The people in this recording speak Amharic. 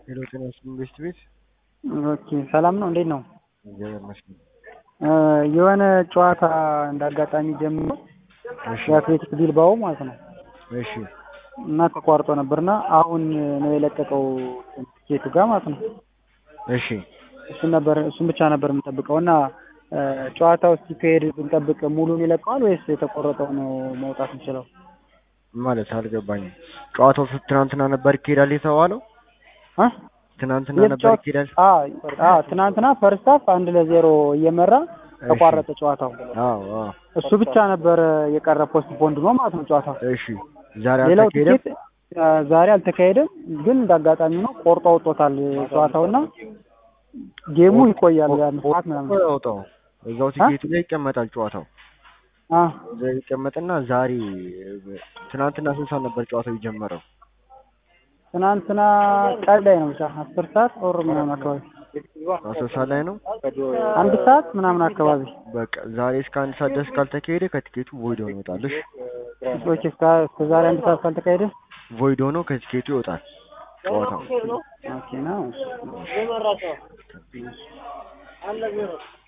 ሄሎ ጤና ይስጥልኝ ቤስት ቤት ኦኬ ሰላም ነው። እንዴት ነው? እግዚአብሔር ይመስገን። የሆነ ጨዋታ እንዳጋጣሚ ጀምሮ እሺ የአትሌቲክ ቢልባኦ ማለት ነው እሺ እና ተቋርጦ ነበርና አሁን ነው የለቀቀው ቲኬቱ ጋር ማለት ነው። እሺ እሱን ነበር እሱን ብቻ ነበር የምንጠብቀው እና ጨዋታው ሲካሄድ ብንጠብቅ ሙሉን ይለቀዋል ወይስ የተቆረጠው ነው መውጣት የሚችለው? ማለት አልገባኝም። ጨዋታው ስ- ትናንትና ነበር ይካሄዳል የተባለው? አ? ትናንትና የት ነበር ጨዋታ- ይካሄዳል? አ አ ትናንትና ፈርስት ሃፍ አንድ ለዜሮ እየመራ ተቋረጠ ጨዋታው። አዎ አዎ። እሱ ብቻ ነበር የቀረ ፖስት ፖንድ ነው ማለት ነው ጨዋታው። እሺ ዛሬ ሌላው አልተካሄደም? ቲኬት አ፣ ዛሬ አልተካሄደም፣ ግን እንዳጋጣሚ ነው ቆርጦ አውጥቶታል ጨዋታውና ጌሙ ይቆያል የአምስት ሰዓት ምናምን። ያውጣው እዛው ቲኬቱ ላይ ይቀመጣል ጨዋታው አ እዛ ይቀመጥና ዛሬ ትናንትና ስንት ሰዓት ነበር ጨዋታው የጀመረው? ትናንትና ቀን ላይ ነው ብቻ አስር ሰዓት ኦር ምናምን አካባቢ አስር ሰዓት ላይ ነው። አንድ ሰዓት ምናምን አካባቢ በቃ ዛሬ እስከ አንድ ሰዓት ድረስ ካልተካሄደ ከቲኬቱ ቮይድ ሆኖ ይወጣል። እሺ ኦኬ እስከ እስከ ዛሬ አንድ ሰዓት ካልተካሄደ ቮይድ ሆኖ ከቲኬቱ ይወጣል ጨዋታው። ኦኬ ነው።